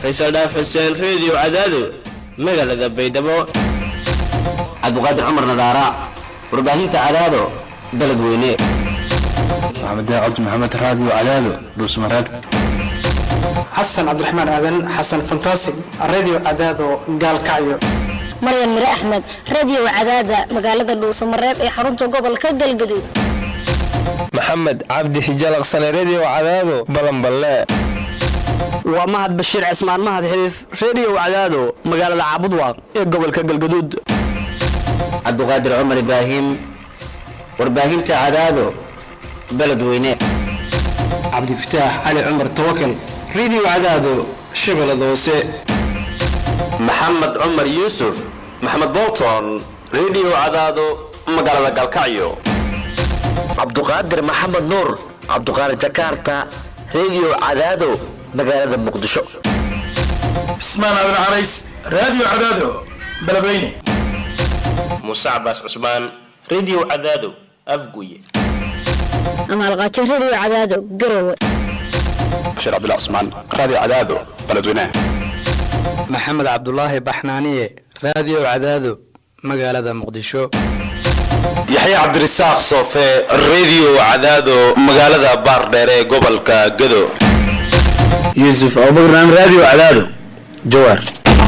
faysal dhaaf xuseen reediyo cadaado magaalada baydhabo cabdiqaadir cumar nadaara warbaahinta cadaado beled weyne maxamed cabdi maxamed raadiyo cadaado dhuusmareeb xasan cabdiraxmaan aadan xasan fantasig radio cadaado gaalkacyo maryan mire axmed radio cadaada magaalada dhuusamareeb ee xarunta gobolka galgaduud maxamed cabdi hijalaqsane redio cadaado balanballe waa mahad bashiir cismaan mahad xiriif redio cadaado magaalada caabudwaaq ee gobolka galgaduud cabdiqaadir cumar ibraahim warbaahinta cadaado beled weyne cabdifataax cali cumar tawakal radio cadaado shabeellada hoose maxamed cumar yuusuf maxamed bolton redio cadaado magaalada galkacyo cabduqaadir maxamed nuur cabduqaadir jakarta redio cadaado magaalada muqdisho cismaan aadan carays radio cadaado beledweyne muuse cabaas cusmaan redio cadaado afguye amaalqaajo redio cadaado garowe bashiir cabdullah cusmaan radio cadaado beledweyne maxamed cabdulaahi baxnaaniye radio cadaado magaalada muqdisho yaxye cabdirasaaq soofe redio cadaado magaalada baardheer ee gobolka gado yuusuf abubakran radio cadaado jawaar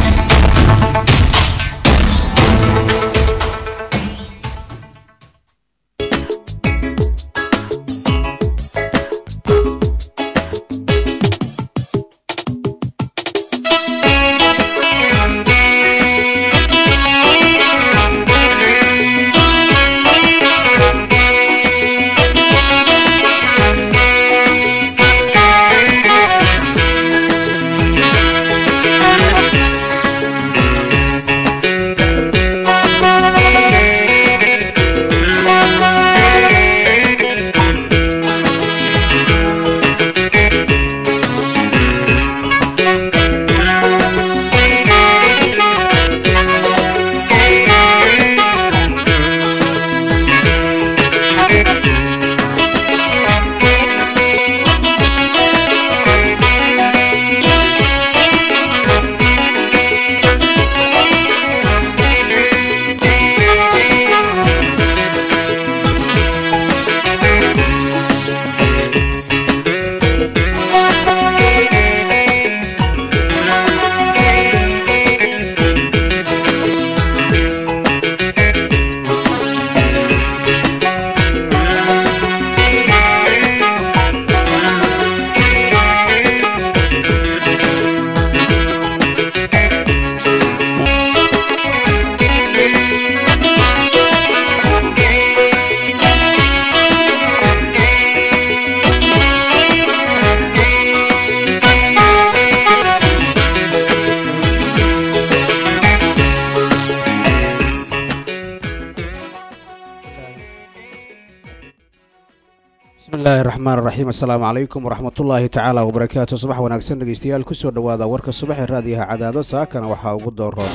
bismillahi raxmaan raxiim assalaamu calaykum waraxmatullaahi tacaala wabarakaatu subax wanaagsan dhegeystayaal kusoo dhowaada warka subaxee raadiyaha cadaado saakana waxaa ugu dooroon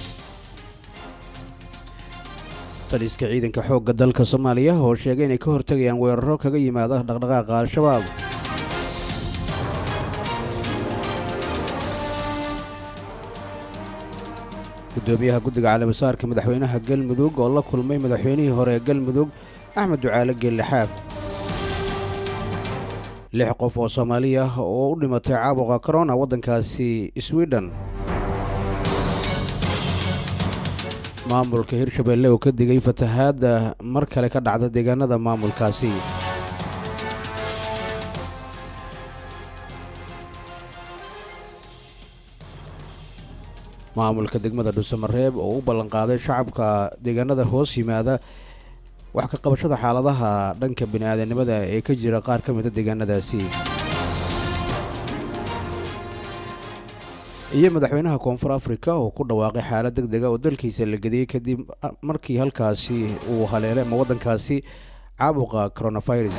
taliska ciidanka xoogga dalka soomaaliya oo sheegay inay ka hortegayaan weeraro kaga yimaada dhaqdhaqaaqa al-shabaab gudoomiyaha guddiga calabasaarka madaxweynaha galmudug oo la kulmay madaxweynihii hore ee galmudug axmed ducaale geellixaab lix qof oo soomaali ah oo u dhimatay caabuqa corona waddankaasi swiden maamulka hirshabelle oo ka digay fatahaadda mar kale ka dhacda deegaanada maamulkaasi maamulka degmada dhuusamareeb oo u ballanqaaday shacabka deegaanada hoos yimaada wax ka qabashada xaaladaha dhanka bini'aadanimada ee ka jira qaar ka mida deegaanadaasi iyo madaxweynaha koonfur afrika oo ku dhawaaqay xaalad deg dega oo dalkiisa la gediyey kadib markii halkaasi uu haleelay ama waddankaasi caabuqa coronavirus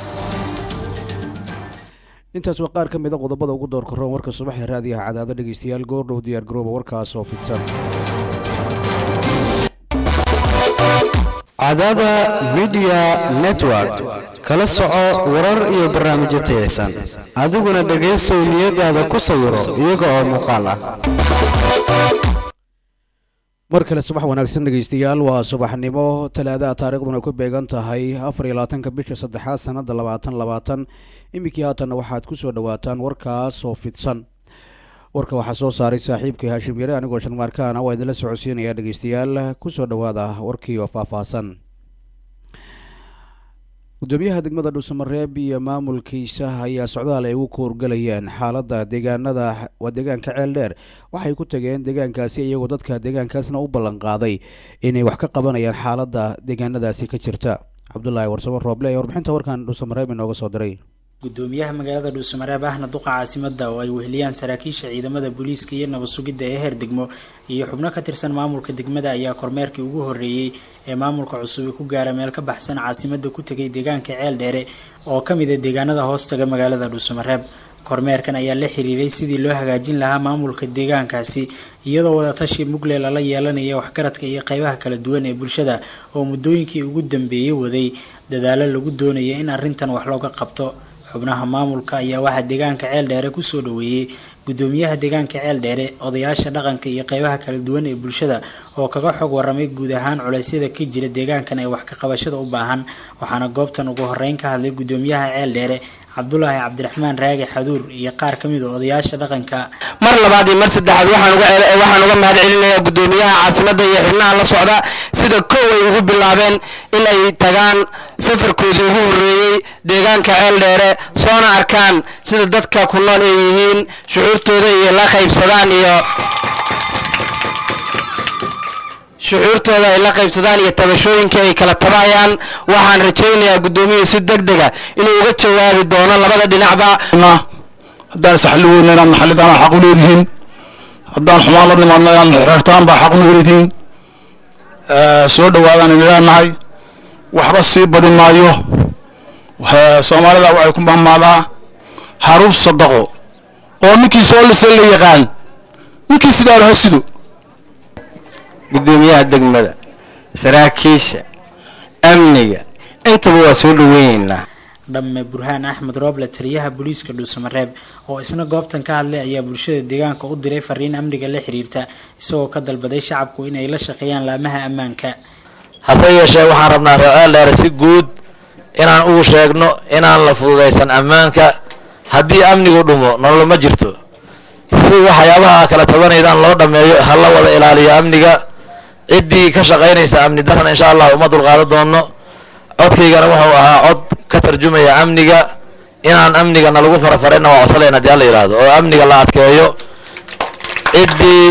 intaas waa qaar ka mida qodobada ugu door karoon warka subaxee raadiyaha cadaado dhegeystayaal goordhow diyaar garooba warkaas oo fidsan cadaada midiya network kala soco warar iyo barnaamijyo tayaysan adiguna dhegaysow niyadaada ku sawiro iyaga oo muuqaal ah mar kale subax wanaagsan dhegeystayaal waa subaxnimo talaadaha taariikhduna ku beegan tahay afar iyo labaatanka bisha saddexaad sanada labaatan labaatan iminkii haatanna waxaad ku soo dhawaataan warkaas oo fidsan warka waxaa soo saaray saaxiibkii haashim yare anigoo shanmaarkaana waa idinla socodsiinaya dhegeystayaal kusoo dhawaada warkii oo faahfaahsan gudoomiyaha degmada dhuusamareeb iyo maamulkiisa ayaa socdaal ay ugu koorgalayeen xaalada deegaanada waa deegaanka ceel dheer waxay ku tageen deegaankaasi iyagoo dadka deegaankaasna u ballan qaaday inay wax ka qabanayaan xaalada deegaanadaasi ka jirta cabdulaahi warsamo rooble ee warbixinta warkan dhuusamareeb inooga soo diray gudoomiyaha magaalada dhuusamareeb ahna duqa caasimada oo ay weheliyaan saraakiisha ciidamada booliiska iyo nabad sugidda ee heer degmo iyo xubno ka tirsan maamulka degmada ayaa kormeerkii ugu horreeyey ee maamulka cusub ku gaara meel ka baxsan caasimada ku tegay deegaanka ceel dheere oo ka mid a deegaanada hoostaga magaalada dhuusamareeb kormeerkan ayaa la xiriiray sidii loo hagaajin lahaa maamulka deegaankaasi iyadoo wadatashi mugle lala yeelanaya waxgaradka iyo qeybaha kala duwan ee bulshada oo muddooyinkii ugu dambeeyey waday dadaalo lagu doonaya in arrintan wax looga qabto xubnaha maamulka ayaa waxaa deegaanka ceel dheere kusoo dhaweeyey gudoomiyaha deegaanka ceel dheere odayaasha dhaqanka iyo qeybaha kala duwan ee bulshada oo kaga xog waramay guud ahaan culeysyada ka jira deegaankan ee wax ka qabashada u baahan waxaana goobtan ugu horeyn ka hadlay gudoomiyaha ceel dheere cabdulaahi cabdiraxmaan raagi xaduur iyo qaar ka mid a odayaasha dhaqanka mar labaad iyo mar saddexaad waxaan uga waxaan uga mahad celinayaa gudoomiyaha caasimada iyo xubnaha la socda sida kow ay ugu bilaabeen in ay tagaan safarkoodii ugu horreeyey deegaanka ceel dheere soona arkaan sida dadka ku nool ay yihiin shucuurtooda iyo la qaybsadaan iyo shucuurtooda ay la qaybsadaan iyo tabashooyinka ay kala tabayaan waxaan rajaynayaa gudoomiyuhu si deg dega inuu uga jawaabi doono labada dhinacba haddaan isxalli weyna inaad naxalidaan xaq u leedihiin haddaan xumaan la nimaadno inaad naxirtaan baa xaq u leedihiin soo dhawaadaan idin leenahay waxba sii badi maayo soomaalida waxay ku mahmaadaa haruub sadaqo oo ninkii soo lisay la yaqaan ninkii sidaanu ha sido gudoomiyaha degmada saraakiisha amniga intaba waa soo dhaweyneynaa dhamme burhaan axmed rooble taliyaha booliiska dhuusamareeb oo isna goobtan ka hadlay ayaa bulshada deegaanka u diray fariin amniga la xiriirta isagoo ka dalbaday shacabku inay la shaqeeyaan laamaha ammaanka hase yeeshee waxaan rabnaa reeceel dheere si guud inaan ugu sheegno inaan la fududaysan ammaanka haddii amnigu dhumo nolol ma jirto si waxyaabaha kala tabanaydaan loo dhammeeyo ha la wada ilaaliyo amniga ciddii ka shaqaynaysa amni daran insha allah uma dulqaadan doono codkaygana wuxuu ahaa cod ka tarjumaya amniga inaan amnigana lagu farafarayna waa codsalayna hadii alla yidhaahdo oo amniga la adkeeyo ciddii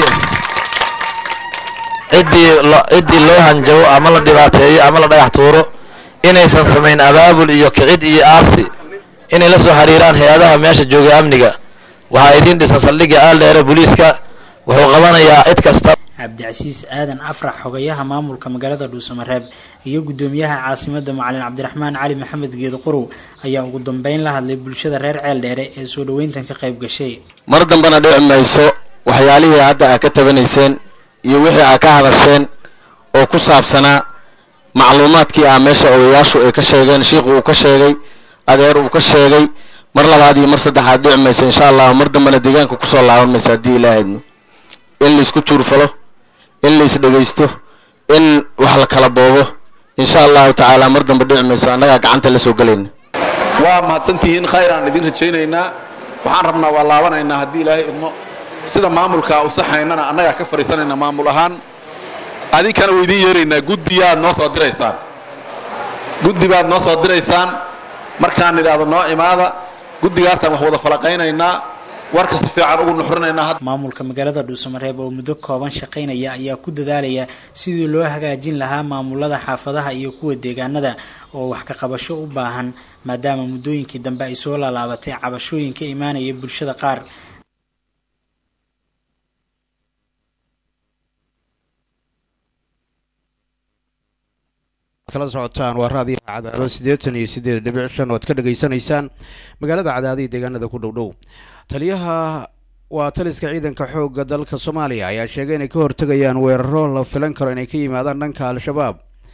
ciddii ciddii loo hanjabo ama la dhibaateeyo ama la dhagax tuuro inaysan samayn abaabul iyo kicid iyo aarsi inay la soo xiriiraan hay-adaha meesha jooga amniga waxaa idiin dhisan saldhigga aaldheere booliiska wuxuu qabanayaa cid kasta cabdicasiis aadan afrax xogayaha maamulka magaalada dhuusamareeb iyo gudoomiyaha caasimada macalin cabdiraxmaan cali maxamed geed qorow ayaa ugu dambeyn la hadlay bulshada reer ceel dheere ee soo dhaweyntan ka qayb gashay mar dambena dhici mayso waxyaalihii hadda aa ka tabanayseen iyo wixii aa ka hadasheen oo ku saabsanaa macluumaadkii ah meesha odayaashu ay ka sheegeen shiikhu uu ka sheegay adeer uu ka sheegay mar labaad iyo mar saddexaad dhici mayso insha allahu mar dambena deegaanka kusoo laaban mayso haddii ilaahadno in laisku tuurfalo in la isdhegaysto in wax la kala boobo insha allahu tacaala mar dambe dhici mayso annagaa gacanta la soo gelayna waa mahadsantihiin khayr aan idin rajaynaynaa waxaan rabnaa waa laabanaynaa haddii ilaahay idmo sida maamulka u saxaynana annagaa ka fadhiisanayna maamul ahaan adinkana waa idiin yeeraynaa guddiyaad noo soo diraysaan guddi baad noo soo diraysaan markaan idhaahdo noo imaada guddigaasaan wax wada falaqaynaynaa warka si fiican ugu nuxrinaynaa maamulka magaalada dhuusamareeb oo muddo kooban shaqaynaya ayaa ku dadaalaya sidii loo hagaajin lahaa maamulada xaafadaha iyo kuwa deegaanada oo wax ka qabasho u baahan maadaama muddooyinkii dambe ay soo laalaabatay cabashooyin ka imaanaya bulshada qaar kala socotaan waa raadiyaha cadaado siddeetan iyo siddeed dhibic shan oo ad ka dhegaysanaysaan magaalada cadaadihii deegaanada ku dhow dhow taliyaha waa taliska ciidanka xoogga dalka soomaaliya ayaa sheegay inay ka hortegayaan weeraro la filan karo inay ka yimaadaan dhanka al-shabaab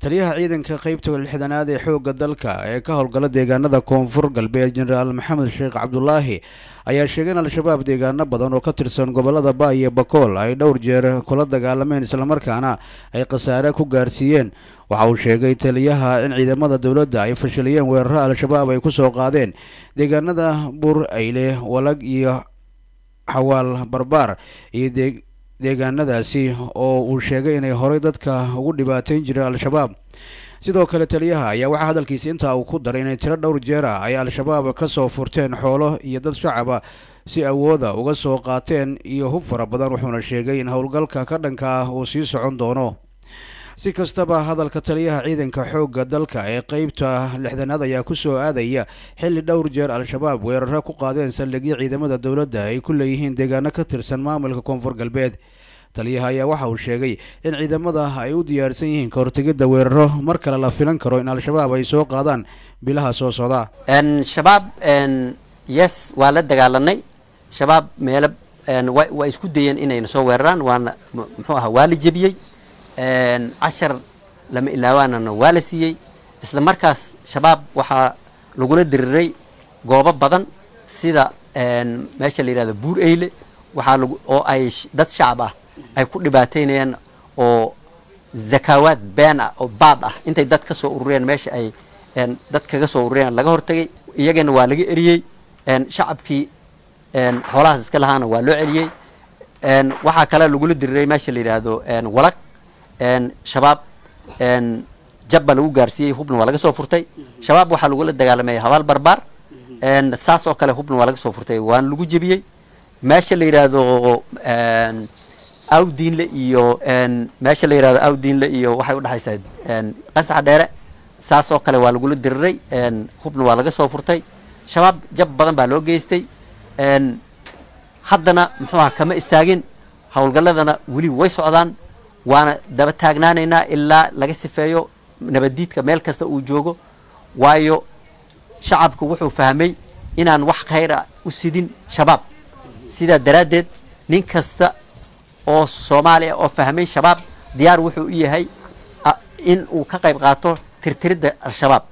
taliyaha ciidanka qeybta lixdanaad ee xoogga dalka ee ka howlgala deegaanada koonfur galbeed jenaraal maxamed sheekh cabdulaahi ayaa sheegay in al-shabaab deegaano badan oo ka tirsan gobolada ba iyo bakool ay dhowr jeer kula dagaalameen islamarkaana ay khasaare ku gaarsiiyeen waxa uu sheegay taliyaha in ciidamada dowladda ay fashiliyeen weeraro al-shabaab ay kusoo qaadeen deegaanada buur ayle walag iyo xawaal barbaar iyo deegaanadaasi oo uu sheegay inay horey dadka ugu dhibaateyn jireen al-shabaab sidoo kale taliyaha ayaa waxaa hadalkiisa intaa uu ku daray inay tiro dhowr jeer ah ay al-shabaab ka soo furteen xoolo iyo dad shacaba si awooda uga soo qaateen iyo hub fara badan wuxuuna sheegay in howlgalka ka dhanka ah uu sii socon doono si kastaba hadalka taliyaha ciidanka xoogga dalka ee qeybta lixdanaad ayaa kusoo aadaya xilli dhowr jeer al-shabaab weeraro ku qaadeen saldhigyo ciidamada dowladda ay ku leeyihiin deegaano ka tirsan maamulka koonfur galbeed taliyaha ayaa waxa uu sheegay in ciidamada ay u diyaarsan yihiin ka hortegidda weeraro mar kale la filan karo in al-shabaab ay soo qaadaan bilaha soo socda shabaab yes waa la dagaalanay shabaab meelo waa isku dayeen inayna soo weeraraan waana muxuu ahaa waa la jebiyey cashar lama ilaawaanana waa la siiyey isla markaas shabaab waxaa lagula diriray goobo badan sida meesha la yihahdo buur eyle waxaa lagu oo ay dad shacab ah ay ku dhibaateynayaan oo zakaawaad been ah oo baad ah intay dad ka soo urureen meesha ay dad kaga soo urureen laga hortagay iyagana waa laga eriyey shacabkii xoolahaas iska lahaana waa loo celiyey waxaa kale lagula diriray meesha la yidhaahdo walag shabaab jabba lagu gaarsiiyey hubna waa laga soo furtay shabaab waxaa lagula dagaalamay habaal barbaar saas oo kale hubna waa laga soo furtay waana lagu jebiyey meesha la yidhaahdo awdiinle iyo meesha la yidhahdo awdiinle iyo waxay udhexaysaa qasax dheere saas oo kale waa lagula diriray hubna waa laga soo furtay shabaab jab badan baa loo geystay haddana muxuu aha kama istaagin howlgalladana weli way socdaan waana daba taagnaanaynaa ilaa laga sifeeyo nabaddiidka meel kasta uu joogo waayo shacabku wuxuu fahmay inaan wax khayra u sidin shabaab sidaa daraaddeed nin kasta oo soomaaliya oo fahmay shabaab diyaar wuxuu u yahay in uu ka qayb qaato tirtiridda al-shabaab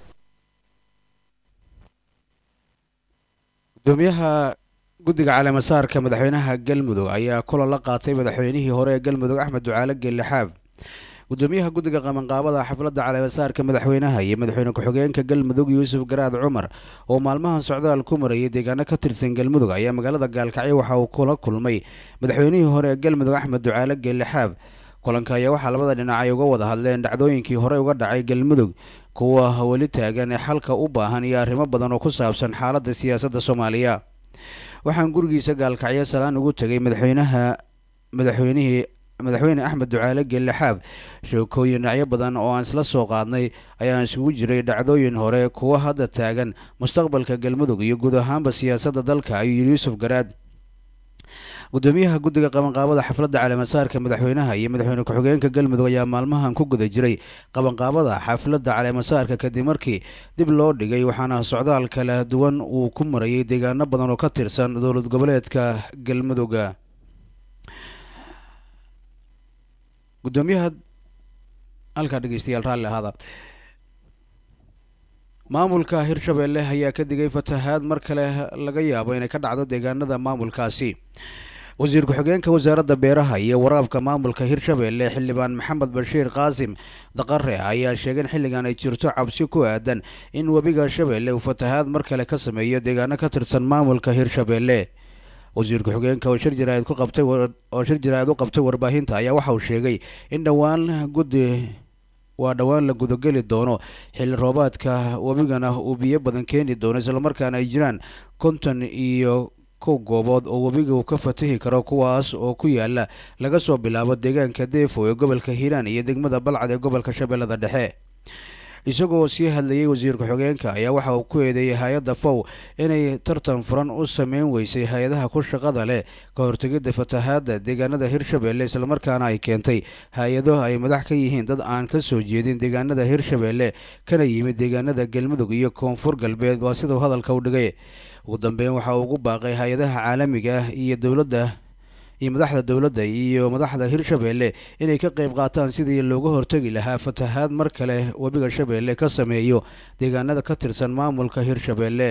gudoomiyaha guddiga caleemasaarka madaxweynaha galmudug ayaa kulan la qaatay madaxweynihii hore ee galmudug axmed ducaale geellixaab gudoomiyaha guddiga qabanqaabada xafladda caleemasaarka madaxweynaha iyo madaxweyne ku-xigeenka galmudug yuusuf garaad cumar oo maalmahan socdaal ku marayay deegaano ka tirsan galmudug ayaa magaalada gaalkacyo waxa uu kula kulmay madaxweynihii hore ee galmudug axmed ducaale geellixaab kulanka ayaa waxaa labada dhinac ay uga wada hadleen dhacdooyinkii hore uga dhacay galmudug kuwa weli taagan ee xalka u baahan iyo arrimo badan oo ku saabsan xaaladda siyaasadda soomaaliya waxaan gurigiisa gaalkacyo salaan ugu tegay madaxweynaha madaxweynihii madaxweyne axmed ducaale geellixaab sheekooyin dhinacyo badan oo aan isla soo qaadnay ayaan isugu jiray dhacdooyin hore kuwa hadda taagan mustaqbalka galmudug iyo guud ahaanba siyaasadda dalka ayuu yidhi yuusuf garaad gudoomiyaha guddiga qabanqaabada xafladda caleemasaarka madaxweynaha iyo madaxweyne ku-xigeenka galmudug ayaa maalmahan ku guda jiray qabanqaabada xafladda caleemasaarka kadib markii dib loo dhigay waxaana socdaal kala duwan uu ku marayay deegaano badan oo ka tirsan dowlad goboleedka galmudugga gudoomiyaha halkaa dhegeystayaal raalli ahaada maamulka hirshabeelle ayaa ka digay fatahaad mar kale laga yaabo inay ka dhacdo deegaanada maamulkaasi wasiir ku-xigeenka wasaaradda beeraha iyo waraabka maamulka hirshabeelle xildhibaan maxamed bashiir qaasim daqare ayaa sheegay in xilligan ay jirto cabsi ku aadan in webiga shabeelle uu fatahaad mar kale ka sameeyo deegaano ka tirsan maamulka hirshabeelle wasiir ku-xigeenka oo shir jaraa'id ku qabtay oo shir jaraa'id u qabtay warbaahinta ayaa waxa uu sheegay in dhowaan guddi waa dhowaan la gudageli doono xilli roobaadka webigana uu biyo badan keeni doono islamarkaana ay jiraan konton iyo kow goobood oo webiga uu ka fatahi karo kuwaas oo ku yaala laga soo bilaabo deegaanka deefo ee gobolka hiiraan iyo degmada balcad ee gobolka shabeellada dhexe isagoo sii hadlayay wasiir ku-xigeenka ayaa waxa uu ku eedeeyay hay-adda fow inay tartan furan u sameyn weysay hay-adaha ku shaqada leh ka hortegidda fatahaadda deegaanada hirshabeelle islamarkaana ay keentay hay-ado ay madax ka yihiin dad aan ka soo jeedin deegaanada hirshabeelle kana yimid deegaanada galmudug iyo koonfur galbeed waa siduu hadalka u dhigay ugu dambeyn waxa uu ugu baaqay hay-adaha caalamiga ah iyo dowladda iyo madaxda dowladda iyo madaxda hirshabeelle inay ka qayb qaataan sidii looga hortegi lahaa fatahaad mar kale webiga shabeelle ka sameeyo deegaanada ka tirsan maamulka hirshabeelle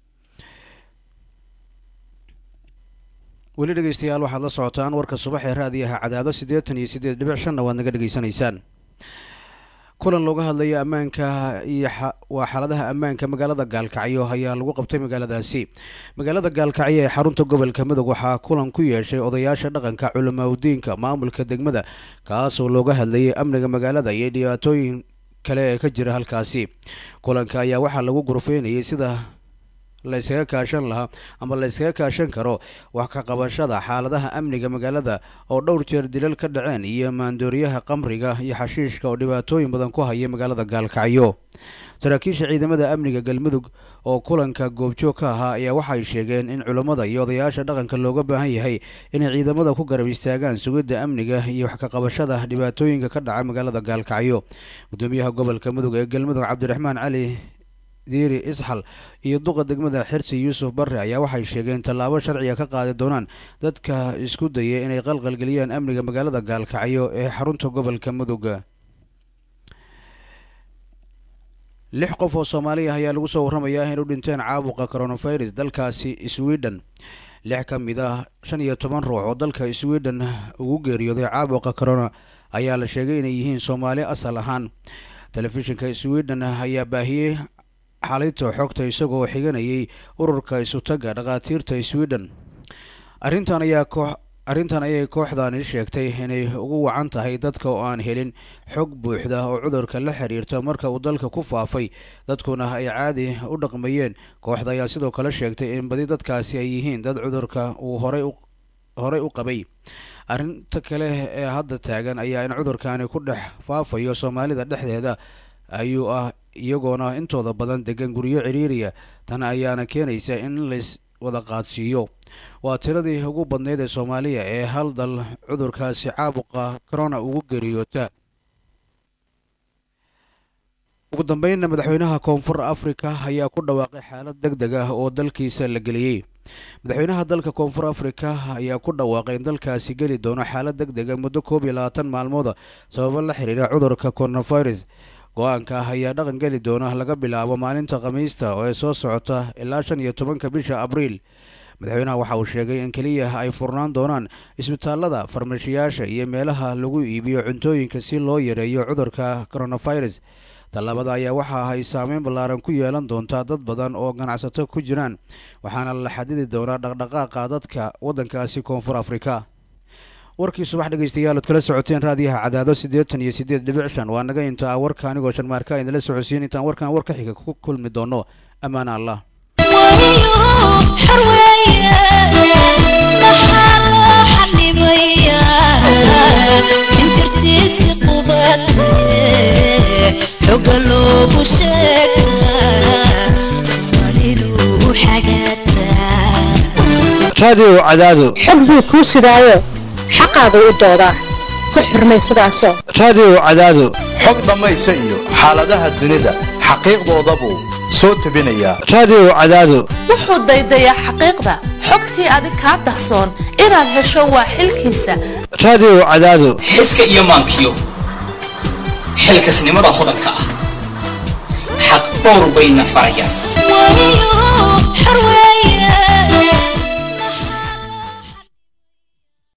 weli dhegeystayaal waxaad la socotaan warka subax ee raadiyaha cadaado siddeetan iyo siddeed dhibic shanna waad naga dhegeysanaysaan kulan looga hadlayo ammaanka iyo waa xaaladaha ammaanka magaalada gaalkacyo ayaa lagu qabtay magaaladaasi magaalada gaalkacyo ee xarunta gobolka midog waxaa kulan ku yeeshay odayaasha dhaqanka culimaudiinka maamulka degmada kaasoo looga hadlayay amniga magaalada iyo dhibaatooyin kale ee ka jira halkaasi kulanka ayaa waxaa lagu gurfeynayay sida la yskaga kaashan lahaa ama la yskaga kaashan karo wax ka qabashada xaaladaha amniga magaalada oo dhowr jeer dilal ka dhaceen iyo maandooriyaha qamriga iyo xashiishka oo dhibaatooyin badan ku haya magaalada gaalkacyo saraakiisha ciidamada amniga galmudug oo kulanka goobjoog ka ahaa ayaa waxay sheegeen in culammada iyo odayaasha dhaqanka looga baahan yahay inay ciidamada ku garab istaagaan sugidda amniga iyo wax ka qabashada dhibaatooyinka ka dhaca magaalada gaalkacyo gudoomiyaha gobolka mudug ee galmudug cabdiraxmaan cali diiri isxal iyo duqa degmada xirsi yuusuf barre ayaa waxay sheegeen tallaabo sharciga ka qaadi doonaan dadka isku daya inay qalqalgeliyaan amniga magaalada gaalkacyo ee xarunta gobolka mudug lix qof oo soomaaliya ayaa lagu soo warramayaa in u dhinteen caabuqa coronavirus dalkaasi sweden lix ka mid ah shan iyo toban ruux oo dalka sweden ugu geeriyooday caabuqa corona ayaa la sheegay inay yihiin soomaali asal ahaan telefishinka sweden ayaa baahiyey xalinta xogta isagoo xiganayay ururka isutaga dhakhaatiirta sweden arrintan ayaa koox arrintan ayay kooxdani sheegtay inay ugu wacan tahay dadka oo aan helin xog buuxda oo cudurka la xiriirta marka uu dalka ku faafay dadkuna ay caadi u dhaqmayeen kooxda ayaa sidoo kale sheegtay in badi dadkaasi ay yihiin dad cudurka uu horay u horey u qabay arrinta kale ee hadda taagan ayaa in cudurkani ku dhex faafayo soomaalida dhexdeeda ayuu ah iyagoona intooda badan degan guryo ciriiriya tan ayaana keenaysa in lays wada qaadsiiyo waa tiradii ugu badneyd ee soomaaliya ee hal dal cudurkaasi caabuqa corona ugu geeriyoota ugu dambeynna madaxweynaha koonfur afrika ayaa ku dhawaaqay xaalad deg deg ah oo dalkiisa la geliyey madaxweynaha dalka koonfur afrika ayaa ku dhawaaqay in dalkaasi geli doono xaalad deg dega muddo koob iyo labaatan maalmooda sababo la xiriira cudurka coronavirus go-aanka ah ayaa dhaqan geli doona laga bilaabo maalinta khamiista oo ee soo socota ilaa shan iyo tobanka bisha abriil madaxweynaha waxa uu sheegay in keliya ay furnaan doonaan isbitaalada farmashiyaasha iyo meelaha lagu iibiyo cuntooyinka si loo yareeyo cudurka coronavirus tallaabada ayaa waxa ay saameyn ballaaran ku yeelan doontaa dad badan oo ganacsato ku jiraan waxaana la xadidi doonaa dhaqdhaqaaqa dadka waddankaasi koonfur afrika warkii subax dhegeystayaal ood kala socoteen raadiyaha cadaado siddeetan iyo siddeed dhibic shan waa naga inta ah warka anigoo sharmaarka idinla socodsiin intaan warkan war ka xiga ku kulmi doono ammaana allah raadiyo cadaado xog buu kuu sidaayo xaqaagu u doodaa ku xurmay sidaasoo raadiyo cadaado xog dhammaysa iyo xaaladaha dunida xaqiiqdooda buu soo tebinayaa raadiyo cadaado wuxuu daydayaa xaqiiqda xogtii adig kaa dahsoon inaad hesho waa xilkiisa raadiyo cadaado xiska iyo maankiyo xilkasnimada hodanka ah xaq dhowr bayna farayaan